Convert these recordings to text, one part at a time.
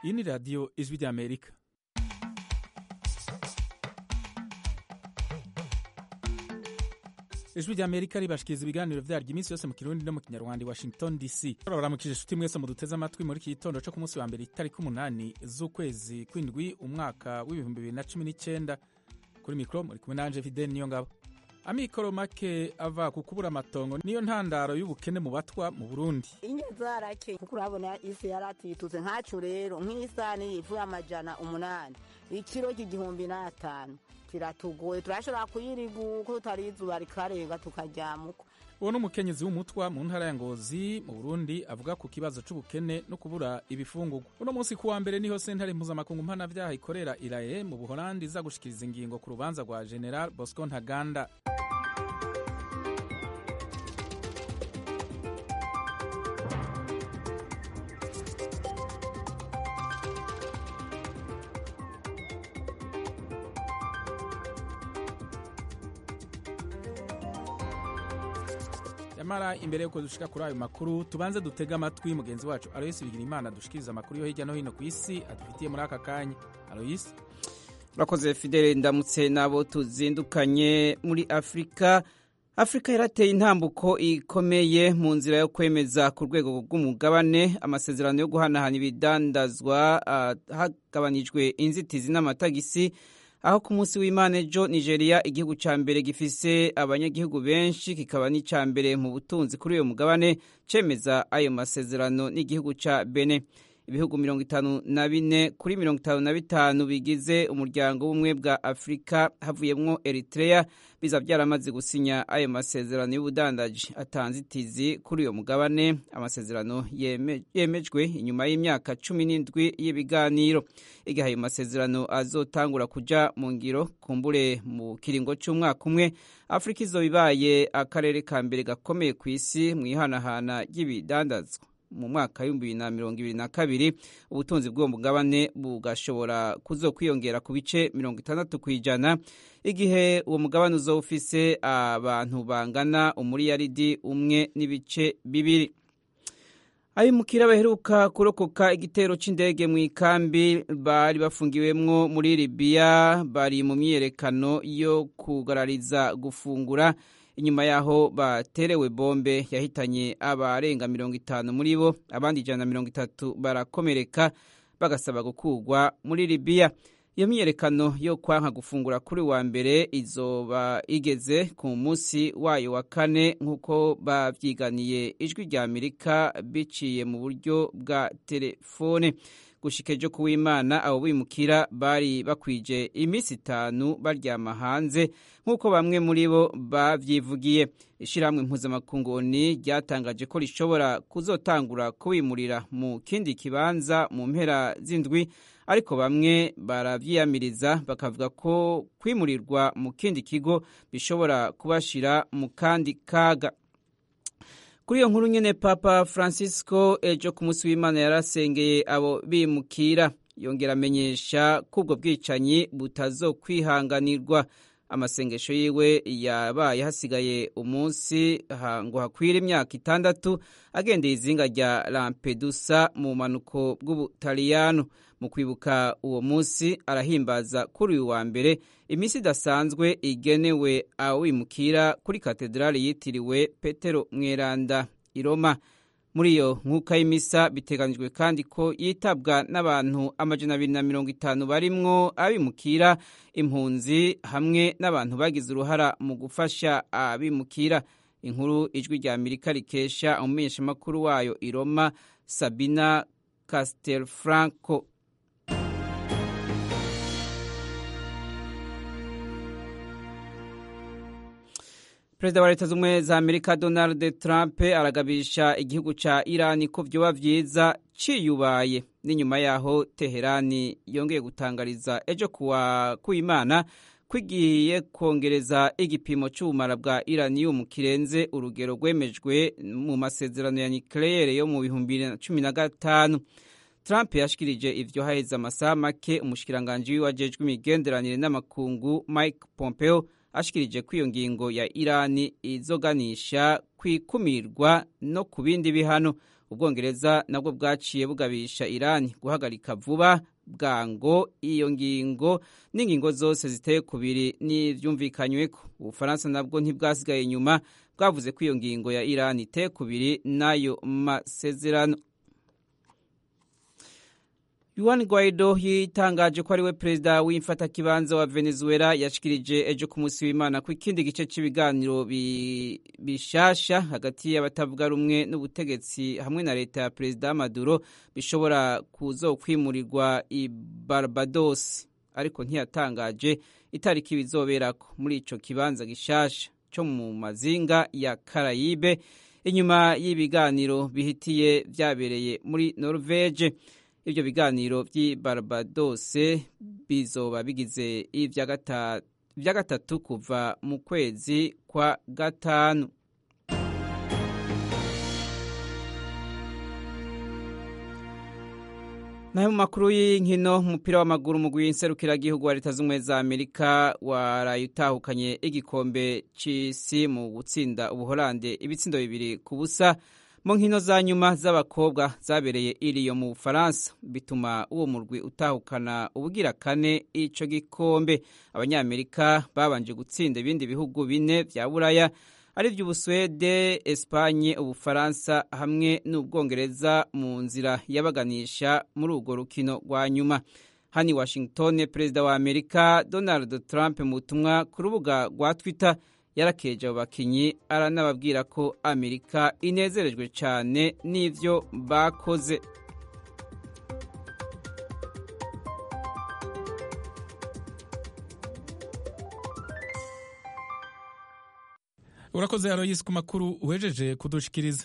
iyi ni radiyo ijwi ry'amerika ijwi ry'amerika ribashikiriza ibiganiro vyaryo iminsi yose mu kirundi no mu kinyarwanda i washington dc baramukije inshuti mwese muduteze amatwi muri iki gitondo co ku munsi wa mbere itariki umunani z'ukwezi kw'indwi umwaka w'ibihumbi bibiri na cumi n'icenda kuri mikoro muri kumwe nanje fideni niyo ngabo amikoro make ava ku kubura amatongo niyo ntandaro y'ubukene mu batwa mu burundi inye zarake kuko urabona isi yaratitutse nkacu rero nk'isani ivuye amajana umunani ikiro cy'igihumbi n'atanu kiratugoye turashobora kuyiriga uko tutari izuba rikarenga tukajyamuko uwo ni umukenyezi w'umutwa mu ntara ya ngozi mu burundi avuga ku kibazo c'ubukene no kubura ibifungurwa uno munsi kuwa mbere niho sentare mpuzamakungu mpanavyaha ikorera iraye mu buholandi iza gushikiriza ingingo ku rubanza rwa general bosco ntaganda yamara imbere yuko dushika kuri ayo makuru tubanze dutege amatwi mugenzi wacu aloyisi bigira imana dushikiriza amakuru yo hirya no hino ku isi adufitiye muri aka kanya aloyisi urakoze fidele ndamutse n'abo tuzindukanye muri afurika afurika yarateye intambuko ikomeye mu nzira yo kwemeza ku rwego rw'umugabane amasezerano yo guhanahana ibidandazwa uh, hagabanijwe inzitizi n'amatagisi aho ku munsi w'imana ejo nigeria igihugu cya mbere gifise abanyagihugu benshi kikaba n'icya mbere mu butunzi kuri uyu mugabane cemeza ayo masezerano n'igihugu cya bene ibihugu mirongo itanu na bine kuri mirongo itanu na bitanu bigize umuryango w'ubumwe bwa afurika havuyemwo eritrea biza byaramaze gusinya ayo masezerano y'ubudandaji atanzitizi kuri uyo mugabane amasezerano yemejwe inyuma y'imyaka cumi n'indwi y'ibiganiro igihe ayo masezerano azotangura kuja mu ngiro kumbure mu kiringo c'umwaka umwe afurika izoba ibaye akarere ka mbere gakomeye ku isi mu ihanahana ry'ibidandazwa mu mwaka w'ibihumbi bibiri na mirongo ibiri na kabiri ubutunzi bw'uwo mugabane bugashobora kuzokwiyongera ku bice mirongo itandatu ku ijana igihe uwo mugabane uzoba ufise abantu bangana umuriyaridi umwe n'ibice bibiri abimukira baheruka kurokoka igitero c'indege mu ikambi bari bafungiwemwo muri libiya bari mu myiyerekano yo kugarariza gufungura inyuma yaho baterewe bombe yahitanye abarenga mirongo itanu muri bo abandi ijana na mirongo itatu barakomereka bagasaba gukurwa muri libiya iyo myiyerekano yo kwanka gufungura kuri wa mbere izoba igeze ku munsi wayo wa kane nk'uko babyiganiye ijwi rya amerika biciye mu buryo bwa telefone gushika ejo kuw'imana abo bimukira bari bakwije iminsi itanu baryama hanze nk'uko bamwe muri bo bavyivugiye ishirahamwe mpuzamakunguni ryatangaje ko rishobora kuzotangura kubimurira mu kindi kibanza mu mpera z'indwi ariko bamwe baravyiyamiriza bakavuga ko kwimurirwa mu kindi kigo bishobora kubashira mu kandi kaga kuri iyo nkuru nyene papa francisco ejo ku munsi w'imana yarasengeye abo bimukira yongera amenyesha ko ubwo bwicanyi butazokwihanganirwa amasengesho yiwe yabaye hasigaye umunsi ngo hakwire imyaka itandatu agendeye izinga rya lampedusa mu manuko bw'ubutaliyano mu kwibuka uwo munsi arahimbaza kuri uyu wa mbere iminsi idasanzwe igenewe awimukira kuri katedrali yitiriwe petero mweranda i roma muri iyo nkuka y'imisa biteganijwe kandi ko yitabwa n'abantu amajana abiri na mirongo itanu barimwo abimukira impunzi hamwe n'abantu bagize uruhara mu gufasha abimukira inkuru ijwi rya amerika rikesha umumenyeshamakuru wayo i roma sabina castelfranco perezida wa leta z'ubumwe za amerika donald trump aragabisha igihugu ca irani ko vyoba vyiza ciyubaye n'inyuma yaho teherani yongeye gutangariza ejo kuwa kuimana kwigiye kongereza igipimo c'ubumara bwa iranium kirenze urugero rwemejwe mu masezerano ya nucleaire yo mu bihumbi bibiri na cumi na gatanu trump yashikirije ivyo haheze amasaha make umushikiranganji wiwe ajejwe imigenderanire n'amakungu mike pompeo ashikirije ko iyo ngingo ya irani izoganisha ku ikumirwa no ku bindi bihano ubwongereza nabwo bwaciye bugabisha irani guhagarika vuba bwango iyo ngingo n'ingingo zose ziteye kubiri n'ivyumvikanyweko ubufaransa nabwo ntibwasigaye inyuma bwavuze ko iyo ngingo ya irani iteye kubiri n'ayo masezerano Juan Guaido yitangaje ko ari we perezida w'imfatakibanza wa Venezuela yashikirije ejo ku munsi w'Imana ko ikindi gice cy'ibiganiro bishasha hagati y'abatavuga rumwe n'ubutegetsi hamwe na leta ya perezida Maduro bishobora kuzokwimurirwa i Barbados ariko ntiyatangaje itariki bizoberako muri ico kibanza gishasha cyo mu mazinga ya Karayibe inyuma y'ibiganiro bihitiye vyabereye muri Norvege ibyo biganiro by'i Barbados bizoba bigize ibya gatatu kuva mu kwezi kwa gatanu nayo mu makuru y'inkino umupira w'amaguru umugwi w'inserukiragihugu wa leta z'ubumwe za amerika waraye utahukanye igikombe c'isi mu gutsinda ubuholande ibitsindo bibiri ku busa mu nkino za nyuma z'abakobwa zabereye iriyo mu bufaransa bituma uwo murwi utahukana ubugira kane ico gikombe abanyamerika babanje gutsinda ibindi bihugu bine vya buraya ari vy'ubusuwede espanye ubufaransa hamwe n'ubwongereza mu nzira yabaganisha muri urwo rukino rwa nyuma hani washington perezida wa amerika donald trump mu butumwa ku rubuga rwa twitter yarakeje abo bakinyi aranababwira ko amerika inezerejwe cyane n'ivyo bakoze urakoze aroyisi ku makuru uhejeje kudushikiriza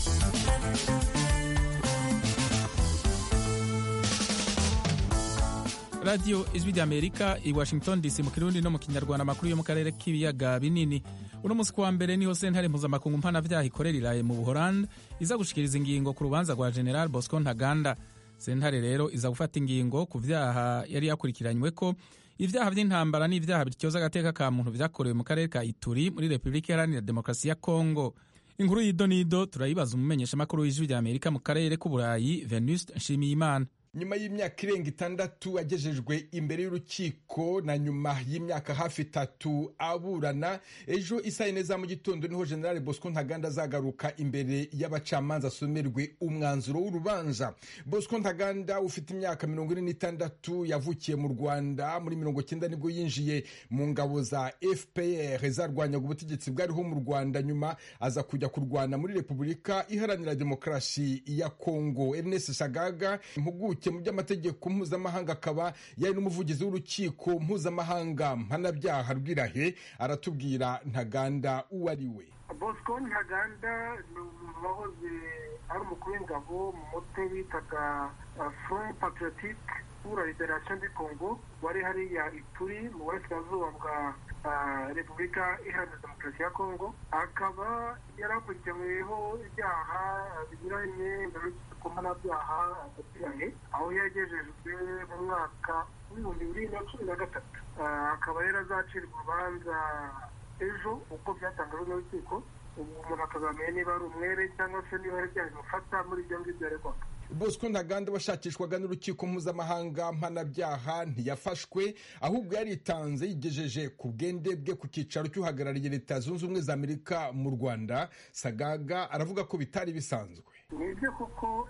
radiyo ijwi rya amerika i washington dc mu kirundi no mu kinyarwanda amakuru yo mu karere k'ibiyaga binini uno munsi kuwa mbere niho sentare mpuzamakungu mpanavyaha ikorera iraye mu buholandi iza gushikiriza ingingo ku rubanza rwa general bosco ntaganda sentare rero iza gufata ingingo ku vyaha yari yakurikiranywe ko ivyaha vy'intambara n'ivyaha bityoza agateka ka muntu vyakorewe mu karere ka ituri muri repubulika iharanira demokarasi ya kongo inkuru y'idonido turayibaza umumenyeshamakuru w'ijwi rya amerika mu karere k'uburayi venuste nshimiyimana nyuma y'imyaka irenga itandatu agejejwe imbere y'urukiko na nyuma y'imyaka hafi itatu aburana ejo isaa yine za mu gitondo niho generale bosco ntaganda azagaruka imbere y'abacamanza asomerwe umwanzuro w'urubanza bosco ntaganda ufite imyaka mirongo ine n'itandatu yavukiye mu rwanda muri mirongo cyenda nibwo yinjiye mu ngabo za fpr zarwanyaga ubutegetsi bwariho mu rwanda nyuma aza kujya kurwana muri repubulika iharanira demokarasi ya kongo ernest shagaga impuguke mu by'amategeko mpuzamahanga akaba yari n'umuvugizi w'urukiko mpuzamahanga mpanabyaha rw'irahe aratubwira ntaganda uwo ari we bosco ntaganda ni umuntu wahoze ari umukuru w'ingabo mu mutwe bitaga front patriotique pour la liberation du congo wari hariya ituri mu burasirazuba bwa repubulika iharanira demokarasi ya kongo akaba yari akurikiranyweho ibyaha binyuranye ku mpanabyaha agatirahe aho yagejejwe mu mwaka w'ibihumbi bibiri na cumi na gatatu akaba yari azacirwa urubanza ejo uko byatangajwe n'urukiko ubu umuntu akazamenya niba ari umwere cyangwa se niba ari ibyaha bimufata muri ibyo ngibyo yaregwaga bosco ntaganda washakishwaga n'urukiko mpuzamahanga mpanabyaha ntiyafashwe ahubwo yaritanze yigejeje ku bwende bwe ku cyicaro cy'uhagarariye leta zunze ubumwe za amerika mu rwanda sagaga aravuga ko bitari bisanzwe ni ibyo kuko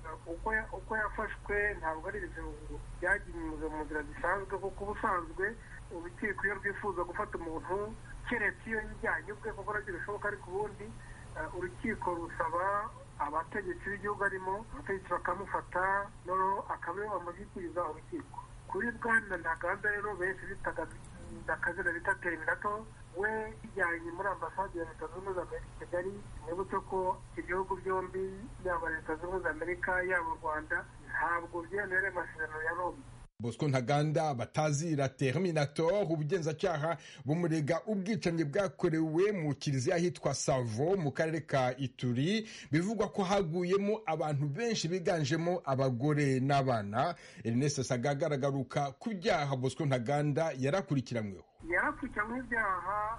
uko yafashwe ntabwo ari ibintu byagiye mu nzira zisanzwe kuko ubusanzwe urukiko iyo rwifuza gufata umuntu keretse iyo yijyanye ubwe kuko nabyo bishoboka ariko ubundi urukiko rusaba abategetsi b'igihugu arimo abategetsi bakamufata noneho akaba ariwe bamushyikiriza urukiko kuri bwana ntaganda rero benshi bitaga akazina bita terminato we yijyanye muri ambasade ya leta zunze ubumwe za amerika i kigali mwibutse ko ibihugu byombi yaba leta zunze ubumwe za amerika yaba u rwanda ntabwo byemerewe amasezerano ya roma bosco ntaganda batazira terminator ubugenzacyaha bumurega ubwicanyi bwakorewe mu kiliziya ahitwa savo mu karere ka ituri bivugwa ko haguyemo abantu benshi biganjemo abagore n'abana ernest sagaga aragaruka ku byaha bosco ntaganda yarakurikiranyweho yarakurikiranyweho ibyaha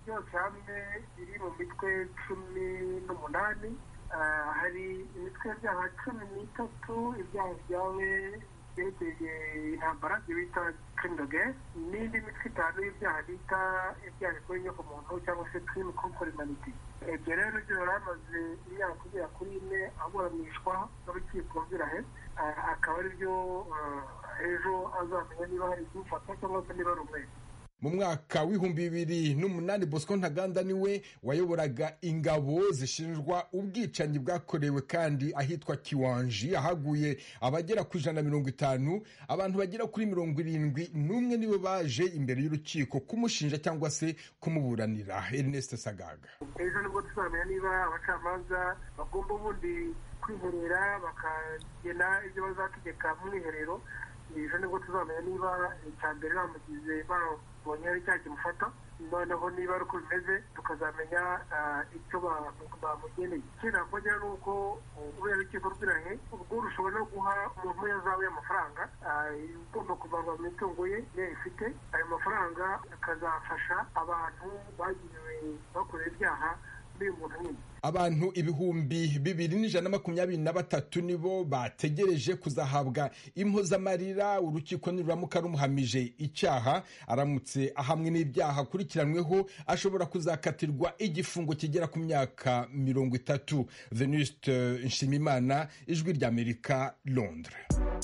byose hamwe biri mu mitwe cumi n'umunani hari imitwe y'ibyaha cumi n'itatu ibyaha byawe byerekeye intambara ibyo bita kirimoge n'indi mitwe itanu y'ibyaha bita ibyaha bikorwa inyoko muntu cyangwa se kirimu kompori maniti ibyo rero byo yari amaze imyaka kugera kuri ine aburanishwa n'urukiko rw'irahe akaba ari byo ejo azamenya niba hari ibyufata cyangwa se niba ari umwere mu mwaka w'ibihumbi bibiri n'umunani bosco ntaganda niwe wayoboraga ingabo zishinjwa ubwicanyi bwakorewe kandi ahitwa kiwanji ahaguye abagera ku ijana na mirongo itanu abantu bagera kuri mirongo irindwi n'umwe nibo baje imbere y'urukiko kumushinja cyangwa se kumuburanira ernest sagaga ejo nibwo tuzamenya niba abacamanza bagomba ubundi kwiherera bakagena ibyo bazategeka mu mwiherero ejo nibwo tuzamenya niba icya mbere bamugize babonye ari cyaha kimufata noneho niba ari uko bimeze tukazamenya icyo bamugeneye ikindi nakongera ni uko ureba urukiko rw'irahe ubwo rushobora no guha umuntu yazawe y'amafaranga ugomba kuvanwa mu mitungo ye niyo ifite ayo mafaranga akazafasha abantu bagiriwe bakorera ibyaha n'uyu muntu nyine abantu ibihumbi bibiri n'ijana na makumyabiri na batatu nibo bategereje kuzahabwa impozamarira urukiko niruramuka rumuhamije icyaha aramutse ahamwe n'ibyaha akurikiranyweho ashobora kuzakatirwa igifungo kigera ku myaka mirongo itatu venuste nshimimana ijwi ry'amerika londres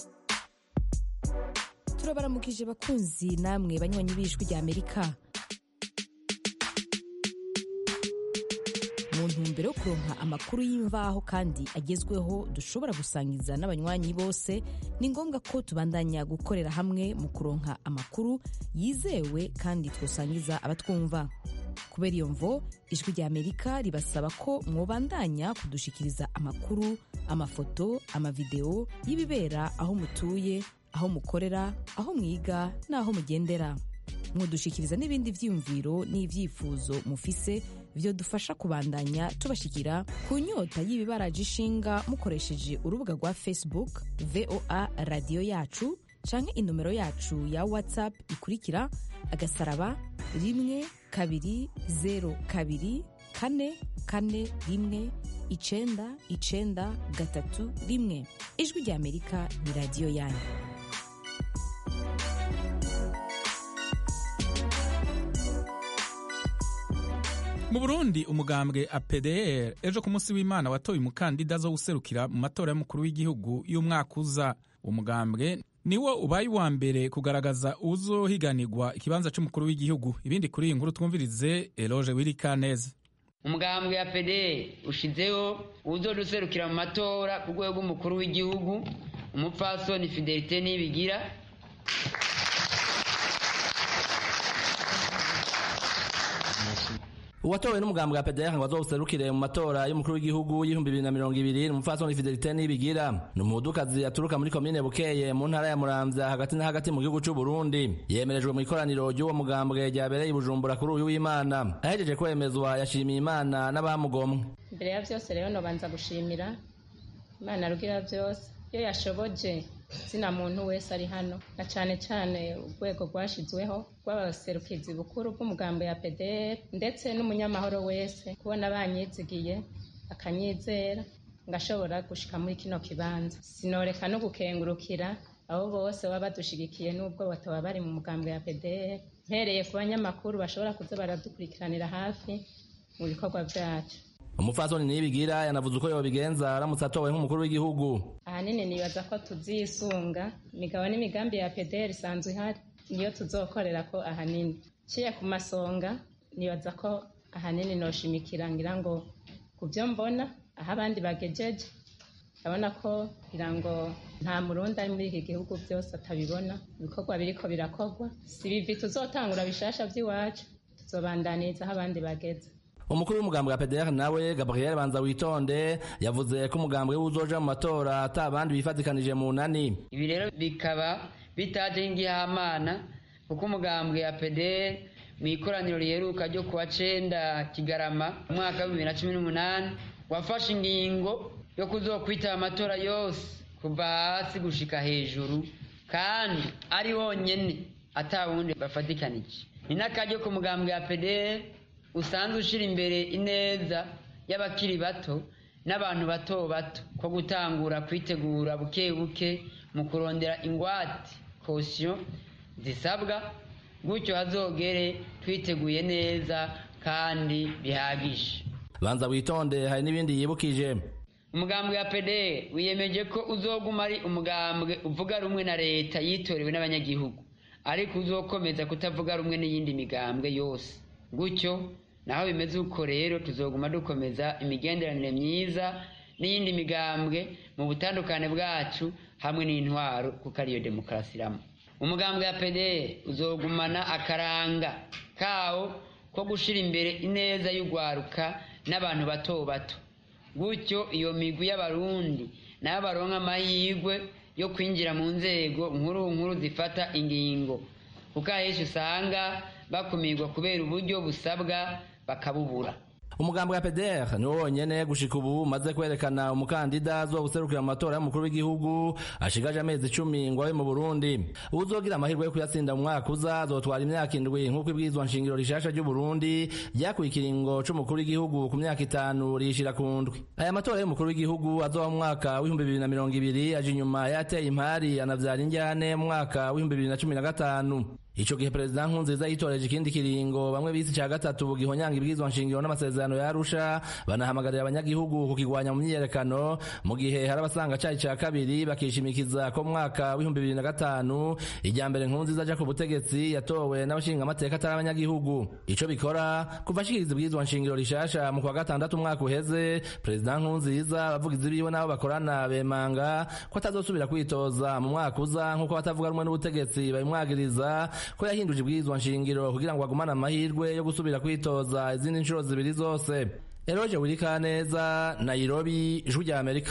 turabaramukije bakunzi namwe banywanyi b'ijwi ry'amerika mu ntumbero yo kuronka amakuru y'imvaho kandi agezweho dushobora gusangiza n'abanywanyi bose ni ngombwa ko tubandanya gukorera hamwe mu kuronka amakuru yizewe kandi twosangiza abatwumva kubera iyo mvo ijwi rya amerika ribasaba ko mwobandanya kudushikiriza amakuru amafoto amavideo y'ibibera aho mutuye aho mukorera aho mwiga n'aho mugendera mwodushikiriza n'ibindi vyiyumviro n'ivyifuzo mufise byo dufasha kubandanya tubashikira ku nyota y'ibibaraje ishinga mukoresheje urubuga rwa facebook voa radiyo yacu canke inomero yacu ya whatsapp ikurikira agasaraba rimwe kabiri zero kabiri kane kane rimwe icenda icenda gatatu rimwe ijwi rya amerika ni radiyo yanyu mu burundi umugambwe apdr ejo ku munsi w'imana watoye umukandida zo guserukira mu matora y'umukuru w'igihugu y'umwaka uza umugambwe niwo ubaye uwa mbere kugaragaza uzohiganirwa ikibanza cy'umukuru w'igihugu ibindi kuri iyi nkuru twumvirize eloge wirikaneze umugambwe ya pede ushizeho uzoduserukira mu matora ku rwego rw'umukuru w'igihugu umupfasoni fidelite nibigira uwatowe n'umugambwe wa PDR ngo azoserukire mu matora y'umukuru w'igihugu y'ibihumbi bibiri na mirongo ibiri ni umupfasoni Fidelite Nibigira ni umudukazi aturuka muri komine Bukeye mu ntara ya Muramvya hagati na hagati mu gihugu c'u Burundi yemerejwe mu ikoraniro ry'uwo mugambwe ryabereye i Bujumbura kuri uyu w'Imana ahejeje kwemezwa yashimiye Imana n'abamugomwe mbere ya byose rero nobanza gushimira Imana rugira byose iyo yashoboje zina muntu wese ari hano na cyane cyane urwego rwashyizweho rw'abaserukizi bukuru bw'umugambo ya PDR ndetse n'umunyamahoro wese kubona banyizigiye akanyizera ngashobora gushika muri kino kibanza sinoreka no gukengurukira abo bose baba badushigikiye n'ubwo bataba bari mu mugambo ya PDR mpereye ku banyamakuru bashobora kuza baradukurikiranira hafi mu bikorwa byacu umupfasoni nibigira yanavuze uko yobigenza aramutse atowe nk'umukuru w'igihugu ahanini nibaza ko tuzisunga imigabo n'imigambi ya PDR isanzwe ihari niyo tuzokorera ko ahanini ciye ku masonga nibaza ko ahanini noshimikira ngira ngo ku byo mbona aho abandi bagejeje ndabona ko ngira ngo nta murundi ari muri iki gihugu byose atabibona ibikorwa biriko birakorwa si bivi tuzotangura bishasha by'iwacu tuzobandaniriza aho abandi bageze umukuru w'umugambi wa PDR nawe Gabriel Banza witonde yavuze ko umugambi uzoja mu matora ata abandi bifatikanije mu nani ibi rero bikaba bitaje nk'igihamana kuko umugambi ya PDR mu ikoraniro riheruka ryo kuwa cenda Kigarama mu mwaka wa bibiri na cumi n'umunani wafashe ingingo yo kuzokwitaba amatora yose kuva hasi gushika hejuru kandi ari wonyene ata wundi bafatikanije ni n'akaryo ku mugambi wa PDR usanzwe ushyira imbere ineza y'abakiri bato n'abantu bato bato ko gutangura kwitegura buke buke mu kurondera ingwate kosiyo zisabwa gutyo hazogere twiteguye neza kandi bihagije banza witonde hari n'ibindi yibukije umugambwe wa pede wiyemeje ko uzoguma ari umugambwe uvuga rumwe na leta yitorewe n'abanyagihugu ariko uzokomeza kutavuga rumwe n'iyindi migambwe yose gutyo naho bimeze uko rero tuzoguma dukomeza imigenderanire myiza n'iyindi migambwe mu butandukane bwacu hamwe n'intwaro kuko ariyo demokarasi iramo umugambwe wa pede uzogumana akaranga kawo ko gushyira imbere ineza y'urwaruka n'abantu bato bato gutyo iyo migwi y'abarundi nabo baronka amahirwe yo kwinjira mu nzego nkuru nkuru zifata ingingo kuko ahenshi usanga bakumirwa kubera uburyo busabwa bakabubura umugambwe wa pdr niwo wonyene gushika ubu umaze kwerekana umukandida azobuserukira mu matora y'umukuru w'igihugu ashigaje amezi icumi ngo abe mu burundi uwuzogira amahirwe yo kuyatsinda mu mwaka uza azotwara imyaka indwi nk'uko ibwirizwa nshingiro rishasha ry'uburundi ryakuye ikiringo c'umukuru w'igihugu ku myaka itanu riyishira ku ndwi aya matora y'umukuru w'igihugu azoba mu mwaka w'ibihumbi bibiri na mirongo ibiri aje inyuma yateye impari anavyara injyane mu mwaka w'ibihumbi bibiri na cumi na gatanu ico gihe perezida nkurunziza yitoreje ikindi kiringo bamwe bise ca gatatu gihonyanga ibwirizwa nshingiro n'amasezerano ya arusha banahamagarira abanyagihugu kukigwanya mu myiyerekano mu gihe hari abasanga cari ca kabiri bakishimikiza ko mu mwaka w'ibihumbi bibiri na gatanu irya mbere nkurunziza aja ku butegetsi yatowe n'abashinga amateka atari abanyagihugu ico bikora kuva ashikiriza ibwirizwa nshingiro rishasha mu kwa gatandatu umwaka uheze perezida nkurunziza abavugizi biwe n'abo bakorana bemanga ko atazosubira kwitoza mu mwaka uza nk'uko batavuga rumwe n'ubutegetsi babimwagiriza ko yahinduje ibwirizwa nshingiro kugira ngo agumane amahirwe yo gusubira kwitoza izindi nshuro zibiri zose eroje wirikaneza nairobi ijwi rya amerika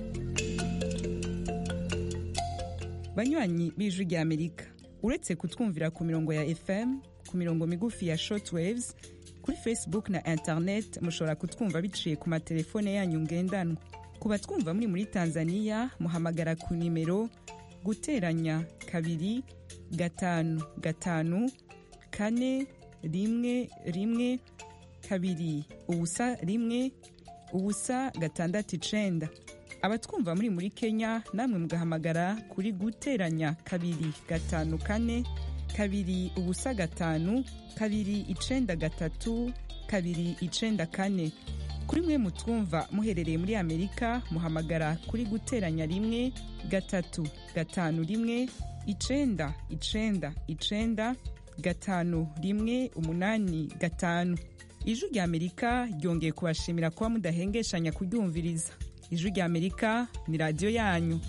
banywanyi b'ijwi rya amerika uretse kutwumvira ku mirongo ya fm ku mirongo migufi ya shortwaves kuri facebook na internet mushobora kutwumva biciye ku matelefone yanyu ngendanwa ku batwumva muri muri tanzania muhamagara ku nimero guteranya kabiri gatanu gatanu kane rimwe rimwe kabiri ubusa rimwe ubusa gatandatu icenda abatwumva muri muri kenya namwe mugahamagara kuri guteranya kabiri gatanu kane kabiri ubusa gatanu kabiri icenda gatatu kabiri icenda kane kuri mwe mutwumva muherereye muri amerika muhamagara kuri guteranya rimwe gatatu gatanu rimwe icenda icenda icenda gatanu rimwe umunani gatanu ijwi rya amerika ryongeye kubashimira kuba mudahengeshanya kuryumviriza ijwi rya amerika ni radiyo yanyu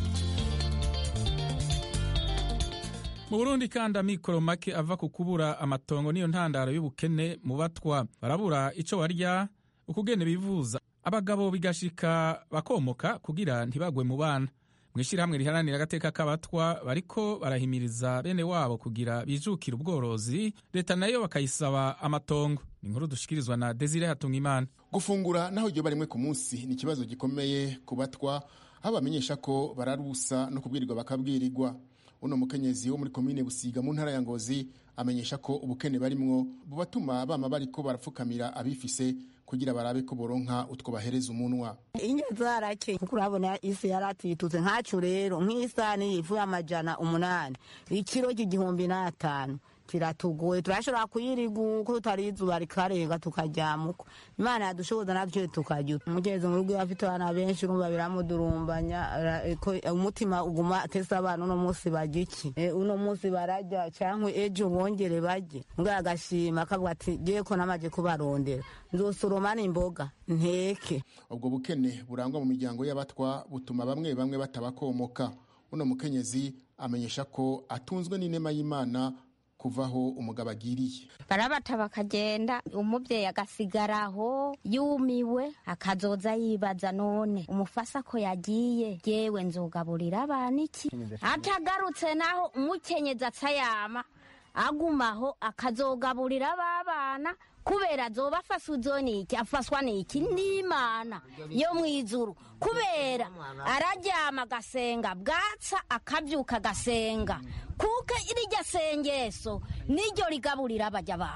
mu burundi kandi amikoro make ava ku kubura amatongo niyo ntandaro y'ubukene mu batwa barabura ico barya ukugene bivuza abagabo bigashika bakomoka kugira ntibagwe mu bana mu ishyirahamwe riharanira agateka k'abatwa bariko barahimiriza bene wabo kugira bijukire ubworozi leta nayo bakayisaba amatongo ni inkuru dushikirizwa na desire hatungimana gufungura naho iryo barimwe ku munsi ni ikibazo gikomeye ku batwa aho bamenyesha ko bararusa no kubwirirwa bakabwirirwa uno mukenyezi wo muri komine busiga mu ntara ya ngozi amenyesha ko ubukene barimwo bubatuma bama bariko barapfukamira abifise kugira barabe ko boronka utwo bahereza umunwa inye zarake kuko urabona isi yaratitutse nkacu rero nk'isani yivuye amajana umunani ikiro cy'igihumbi n'atanu kiratugoye turashobora kuyiriga uko tutari izuba rikarenga tukajyamuko imana yadushoboza natwe tukajya umugezi mu rugo afite abana benshi urumva biramudurumbanya umutima uguma atese abana uno munsi barya iki uno munsi barajya cyangwa ejo bongere barye mbwa agashima akavuga ati ngiye ko namaze kubarondera nzosoroma n'imboga nteke ubwo bukene burangwa mu miryango y'abatwa butuma bamwe bamwe batabakomoka uno mukenyezi amenyesha ko atunzwe n'inema y'imana kuvaho umugabo agiriye barabata bakagenda umubyeyi agasigaraho yumiwe akazoza yibaza none umufasa ko yagiye yewe nzogaburira abana iki atagarutse naho umukenyezi atsayama agumaho akazogaburira abana kubera azoba afaswe niki afaswa niki n'imana yo mu ijuru kubera araryama agasenga bwatsa akabyuka agasenga kuko iryo sengeso niryo rigaburira abajya abana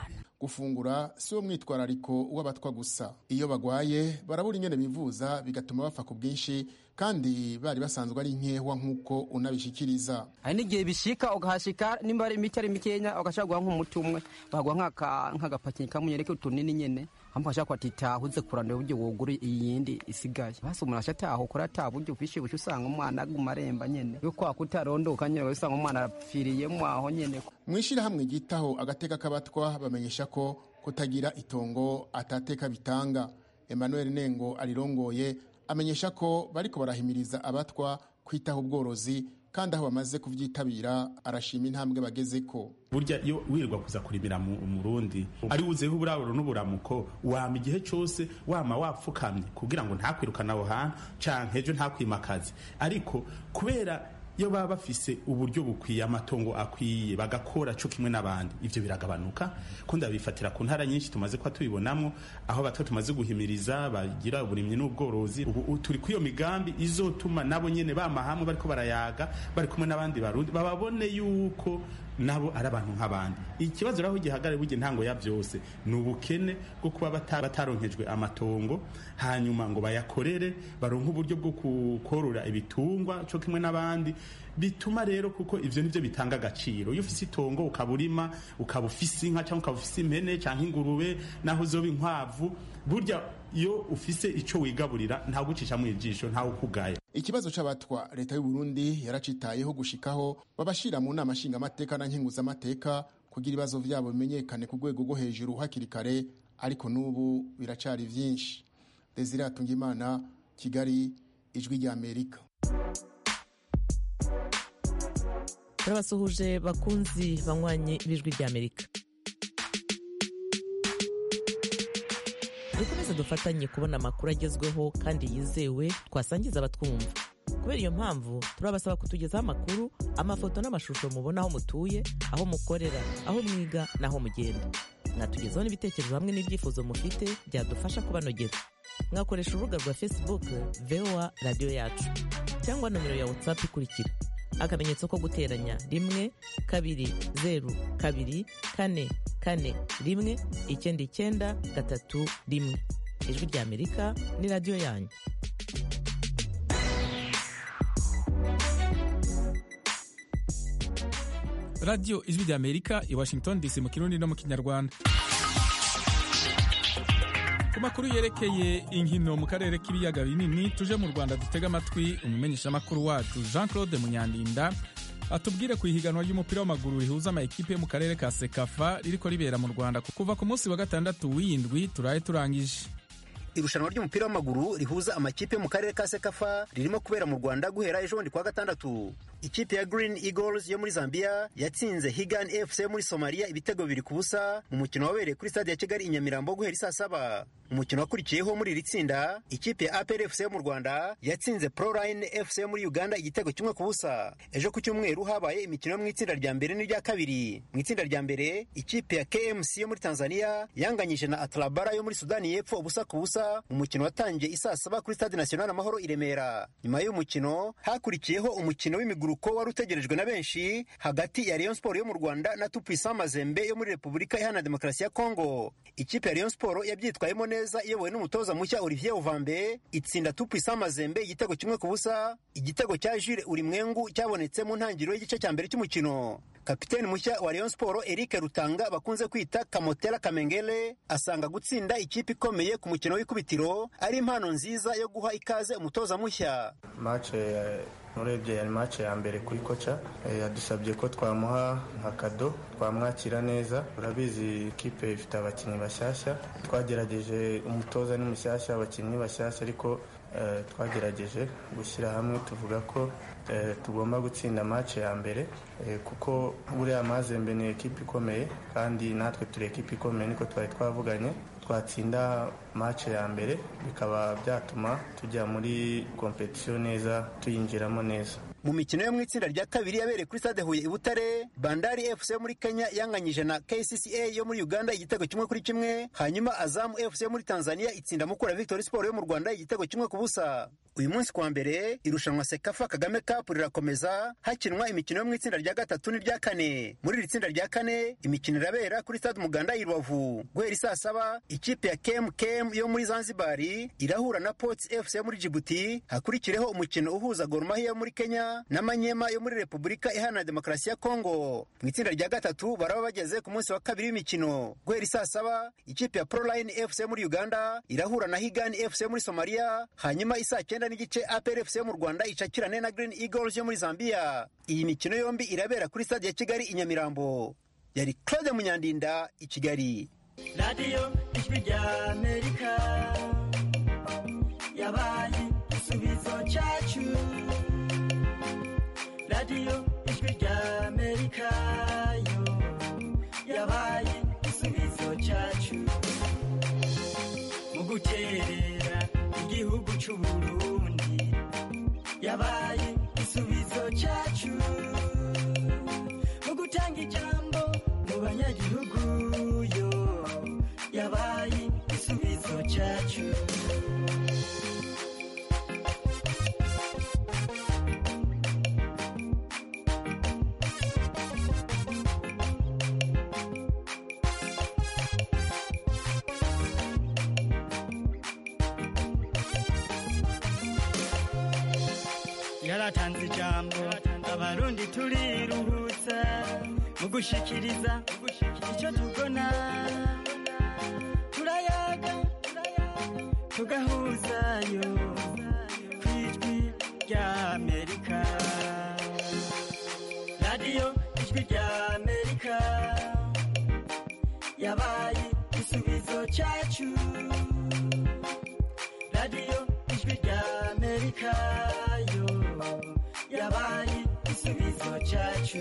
gufungura si wo mwitwarariko w'abatwa gusa iyo bagwaye barabura ingene bivuza bigatuma bapfa ku bwinshi kandi bari basanzwe ari nkehwa nk'uko unabishikiriza hari n'igihe bishika ugahashika nimba ari imiti ari mikenya ugashaka guha nk'umuti umwe baguha nk'agapaki kamwe ariko utunini nyene hamwe ugashaka kwatita uze kurandura uburyo wogura iyindi isigaye basi umuntu ashataha ukora ata buryo bwishibushe usanga umwana aguma aremba nyene yo kwa kutarondoka nyene usanga umwana arapfiriyemo aho nyene mu ishyirahamwe ryitaho agateka k'abatwa bamenyesha ko kutagira itongo atateka bitanga emmanuel nengo arirongoye amenyesha ko bariko barahimiriza abatwa kwitaho ubworozi kandi aho bamaze kubyitabira arashima intambwe bagezeko burya iyo wirirwa kuza kurimira mu rundi ari wuzeho uburaburo n'uburamuko wama igihe cyose wama wapfukamye kugira ngo ntakwirukane aho hantu canke ejo ntakwimakaze ariko kubera iyo baba bafise uburyo bukwiye amatongo akwiye bagakora cyo kimwe n'abandi ivyo biragabanuka kundi abifatira ku ntara nyinshi tumaze kuba tubibonamo aho bato tumaze guhimiriza bagira uburimyi n'ubworozi ubu turi kuri iyo migambi izotuma nabo nyene bama hamwe bariko barayaga bari kumwe n'abandi barundi bababone yuko nabo ari abantu nk'abandi ikibazo rero gihagarare burya intango ya byose ni ubukene bwo kuba bataronkejwe amatongo hanyuma ngo bayakorere baronke uburyo bwo korora ibitungwa cyo kimwe n'abandi bituma rero kuko ivyo nivyo bitanga agaciro iyo ufise itongo ukaba urima ukaba ufise inka cyangwa ukaba ufise impene cyangwa ingurube naho uzoba inkwavu burya iyo ufise ico wigaburira nta gucisha mu ijisho ntawe ukugaya ikibazo c'abatwa leta y'u Burundi yaracitayeho gushikaho babashira mu nama nshingamateka na nkenguzamateka kugira ibibazo vyabo bimenyekane ku rwego rwo hejuru hakiri kare ariko n'ubu biracari vyinshi Desire Atungimana Kigali ijwi rya Amerika turabasuhuje bakunzi banywanyi b'ijwi ry'amerika dukomeze dufatanye kubona amakuru agezweho kandi yizewe twasangiza abatwumva kubera iyo mpamvu turabasaba kutugezaho amakuru amafoto n'amashusho mubona aho mutuye aho mukorera aho mwiga n'aho mugenda mwatugezaho n'ibitekerezo hamwe n'ibyifuzo mufite byadufasha kubanogera mwakoresha urubuga rwa facebook voa radiyo yacu cyangwa nomero ya whatsapp ikurikira akamenyetso ko guteranya rimwe kabiri zeru kabiri kane kane rimwe icyenda icyenda gatatu rimwe ijwi rya amerika ni radiyo yanyu radiyo ijwi rya amerika i washington dc mu kirundi no mu kinyarwanda ku makuru yerekeye inkino mu karere k'ibiyaga binini tuje mu rwanda dutega amatwi umumenyeshamakuru wacu jean claude munyandinda atubwire ku ihiganwa ry'umupira w'amaguru rihuza amakipe yo mu karere ka sekafa ririko ribera mu rwanda kuva ku munsi wa gatandatu w'indwi turaye turangije irushanwa ry'umupira w'amaguru rihuza amakipe yo mu karere ka sekafa ririmo kubera mu rwanda guhera ejo bundi kuwa gatandatu ikipe ya green eagles yo muri zambia yatsinze higan fc yo muri somaliya ibitego bibiri ku busa mu mukino wabereye kuri stade ya kigali i nyamirambo guhera isaa saba umukino wakurikiyeho muri iri tsinda ikipe ya apr fc yo mu rwanda yatsinze proline fc yo muri uganda igitego kimwe ku busa ejo ku cyumweru habaye imikino yo mu itsinda rya mbere n'irya kabiri mu itsinda rya mbere ikipe ya kmc yo muri tanzania yanganyije na atlabara yo muri sudani y'epfo ubusa ku busa umukino watangiye isaa saba kuri stade national amahoro i remera nyuma y'uyu mukino hakurikiyeho umukino w'imiguruko wari utegerejwe na benshi hagati ya rayon sport yo mu rwanda na tupisa mazembe yo muri repubulika iharanira demokarasi ya kongo ikipe ya rayon sport yabyitwayemo neza iyobowe n'umutoza mushya olivier uvambe itsinda tupisa mazembe igitego kimwe ku busa igitego cya jure urimwengu cyabonetse mu ntangiriro y'igice cya mbere cy'umukino kapiteni mushya wa rayon sport eric rutanga bakunze kwita kamotera kamengele asanga gutsinda ikipe ikomeye ku mukino w'ikubitiro ari impano nziza yo guha ikaze umutoza mushya mace urebye yari mace ya mbere kuri koca yadusabye ko twamuha nka kado twamwakira neza urabizi ikipe ifite abakinnyi bashyashya twagerageje umutoza ni mushyashya abakinnyi bashyashya ariko twagerageje gushyira hamwe tuvuga ko tugomba gutsinda match ya mbere kuko buriya mazembe ni ekipa ikomeye kandi natwe turi ekipa ikomeye niko twari twavuganye twatsinda match ya mbere bikaba byatuma tujya muri kompetisiyo neza tuyinjiramo neza mu mikino yo mu itsinda rya kabiri yabereye kuri stade huye i butare bandari fc yo muri kenya yanganyije na kcca yo muri uganda igitego kimwe kuri kimwe hanyuma azamu fc yo muri tanzania itsinda mukura victory sport yo mu rwanda igitego kimwe ku busa uyu munsi kuwa mbere irushanwa sekafa kagame cup rirakomeza hakinwa imikino yo mu itsinda rya gatatu n'irya kane muri iri tsinda rya kane imikino irabera kuri stade muganda i rubavu guhera isaa saba ikipe ya kem kem yo muri zanzibari irahura na pots fc yo muri jibuti hakurikireho umukino uhuza gormahi yo muri kenya na manyema yo muri repubulika iharanira demokarasi ya kongo mu itsinda rya gatatu baraba bageze ku munsi wa kabiri w'imikino guhera isaa saba ikipe ya proline fc yo muri uganda irahura na higani fc yo muri somalia hanyuma isaa cyenda n'igice apr fc yo mu rwanda icakirane na green eagles yo muri zambia iyi mikino yombi irabera kuri stade ya kigali i nyamirambo yari claude munyandinda i kigali radiyo ijwi rya amerika yabaye igisubizo cyacu radiyo ijwi rya amerika yo yabaye igisubizo cyacu mu guterera igihugu cy'u burundi yabaye igisubizo cyacu mu gutanga ijambo mu banyagihugu yo yabaye igisubizo cyacu yaratanze ijambo abarundi turiruhutsa mu gushikiriza icyo tubona turayaga tugahuzayo ku ijwi rya amerika radiyo ijwi rya amerika yabaye igisubizo cyacu radiyo ijwi rya amerika yo yabaye igisubizo cyacu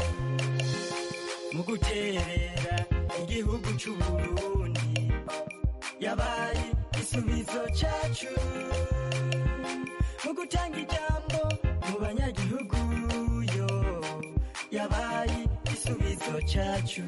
mu guterera igihugu cy'u burundi yabaye igisubizo cyacu mu gutanga ijambo mu banyagihugu yo yabaye igisubizo cyacu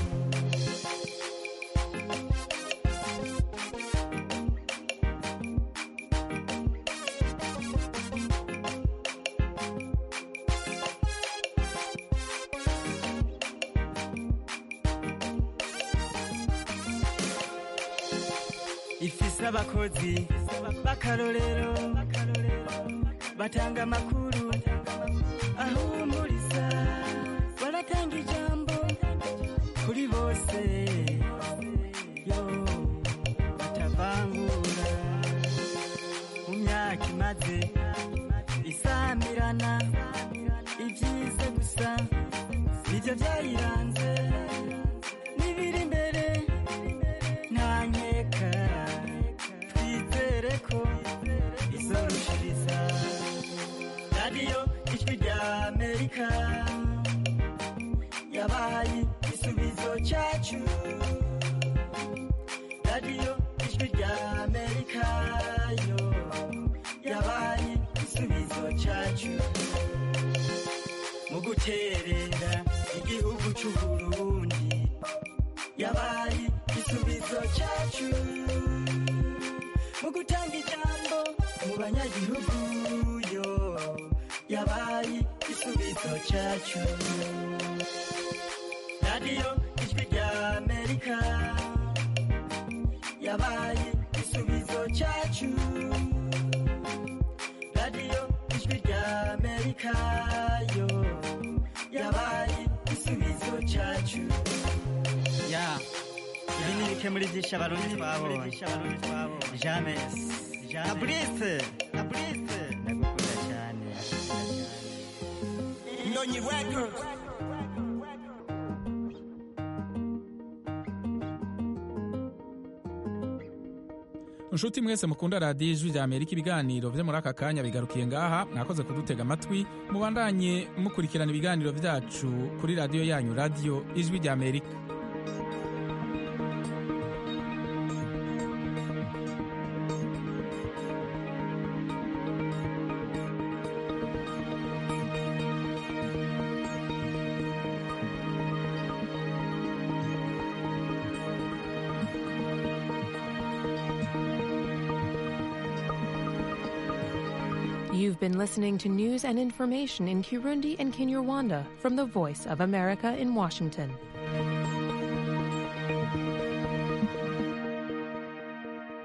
ifise abakozi b'akarorero batanga amakuru ahumuriza baratanga ijambo kuri bose yo batavangura mu myaka imaze isamirana ibyiza gusa nibyo byayiranze n'ibiri imbere nta nkeka twizere ko izorushiriza radiyo ijwi rya amerika yabaye igisubizo cyacu radiyo ijwi rya amerika yo yabaye igisubizo cyacu mu guterera igihugu cy'u burundi yabaye igisubizo cyacu mu gutanga ijambo mu banyagihugu yo yabaye igisubizo cyacu radiyo ijwi rya amerika yabaye igisubizo cyacu radiyo ijwi rya amerika yo yabaye igisubizo cyacu ya ibi ni bike muri byinshi abarundi twabonye james na burise na burise ndagukunda cyane Ndonyi Records. inshuti mwese mukunda radiyo ijwi rya amerika ibiganiro byo muri aka kanya bigarukiye ngaha mwakoze kudutega amatwi mubandanye mukurikirana ibiganiro byacu kuri radiyo yanyu radiyo ijwi rya amerika You've been listening to news and information in Kirundi and Kinyarwanda from the Voice of America in Washington.